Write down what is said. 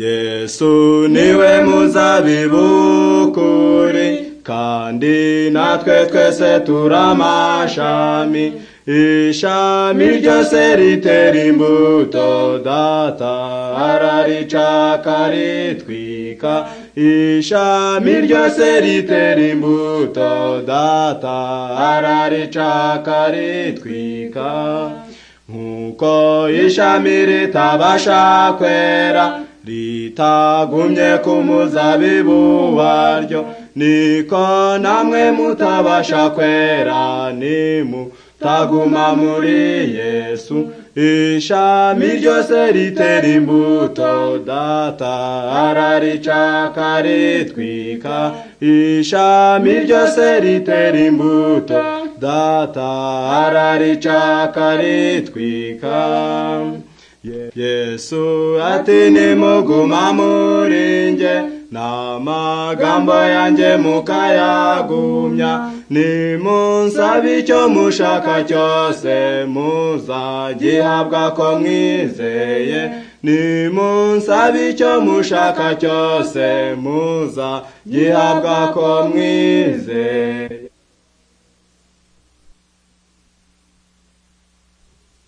yesu niwe muzabibu ukuri kandi natwe twese turi amashami ishami ryose ritera imbuto data ararica akaritwika ishami ryose ritera imbuto data ararica akaritwika nk'uko ishami ritabasha kwera ritagumye ku muzabibu waryo niko namwe mutabasha kwera nimutaguma muri yesu ishami ryose ritera imbuto data ararica akaritwika ishami ryose ritera imbuto data ararica akaritwika yesu ati nimuguma muri nge n'amagambo yanjye mukayagumya nimunsaba icyo mushaka cyose muzagihabwa ko mwizeye nimunsaba icyo mushaka cyose muzagihabwa ko mwizeye